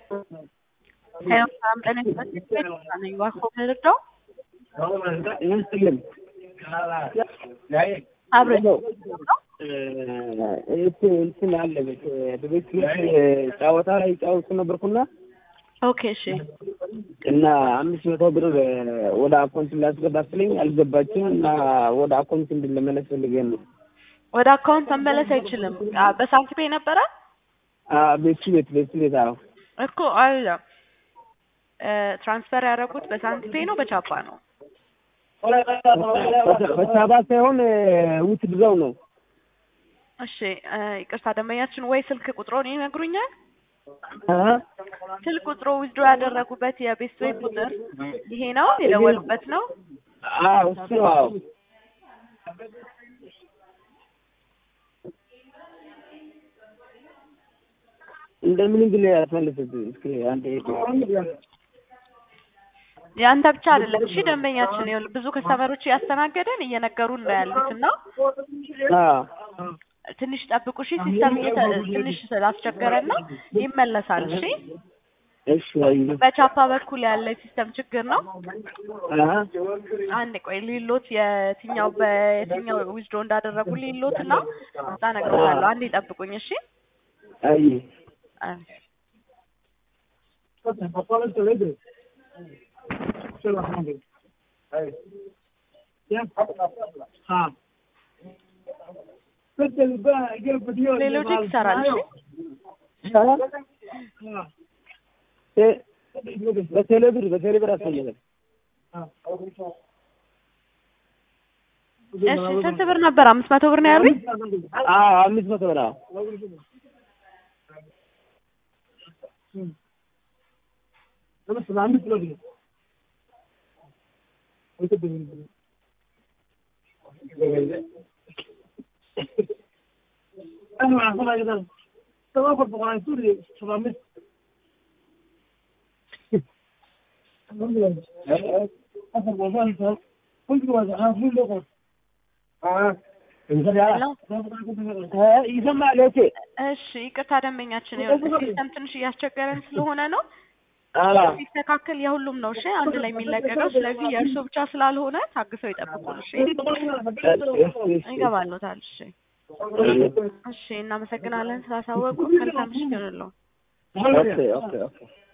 ሰላም ጤና ይስጥልኝ። ነኝ እባክዎ ልርዳው? ይመስልም አብረን እንትን አለ በቤት ጨዋታ ላይ ጫወቱ ነበርኩና ኦኬ እሺ እና አምስት መቶ ብር ወደ አካውንት ላስገባ ስለኝ አልገባችም እና ወደ አካውንት እንድንመለስ ፈልገን ነው። ወደ አካውንት መመለስ አይችልም። አ- በሳንት ፔ ነበረ ቤቱ ቤት ቤቱ ቤት አዎ እኮ አለ እ፣ ትራንስፈር ያደረጉት በሳንት ፔ ነው በቻፓ ነው? በሳባ ሳይሆን ውት ድረው ነው። እሺ እ፣ ይቅርታ ደንበኛችን ወይ ስልክ ቁጥሮን ይነግሩኛል? ስልክ ቁጥሮ ዊዝድሮ ያደረጉበት የቤት ዌይ ቁጥር ይሄ ነው የደወሉበት ነው? አዎ እሱ ነው አዎ እንደምንም ብለህ ያስመልስት እስኪ አንተ የአንተ ብቻ አይደለም። እሺ ደንበኛችን ይኸውልህ ብዙ ከስተመሮች እያስተናገደን እየነገሩን ነው ያሉት እና አዎ ትንሽ ጠብቁ እሺ። ሲስተም እየተ- ትንሽ ስላስቸገረና ይመለሳል። እሺ እሺ አይ በቻፓ በኩል ያለ ሲስተም ችግር ነው። አሃ አንድ ቆይ ሊሎት የትኛው በየትኛው ዊዝድሮ እንዳደረጉ ሊሎት እና እዛ እነግርሃለሁ። አንዴ ጠብቁኝ እሺ። አይ አይ ሌሎች ይሰራል። እሺ ይሻላል ቴ- በቴሌብር በቴሌብር አስፈልጋል እሺ ስንት ብር ነበር? አምስት መቶ ብር ነው ያሉኝ። አዎ አምስት መቶ ብር አዎ ይሰማል እቴ እሺ ይቅርታ ደንበኛችን ይኸውልህ ሲስተም ትንሽ እያስቸገረን ስለሆነ ነው አዎ ሲስተካከል የሁሉም ነው። እሺ አንድ ላይ የሚለቀቀው ስለዚህ የእርሶ ብቻ ስላልሆነ ታግሰው ይጠብቁን። እሺ ይገባሉታል። እሺ እሺ እናመሰግናለን ስላሳወቁ። መልካም ምሽት ይሁንልዎ። ኦኬ ኦኬ ኦኬ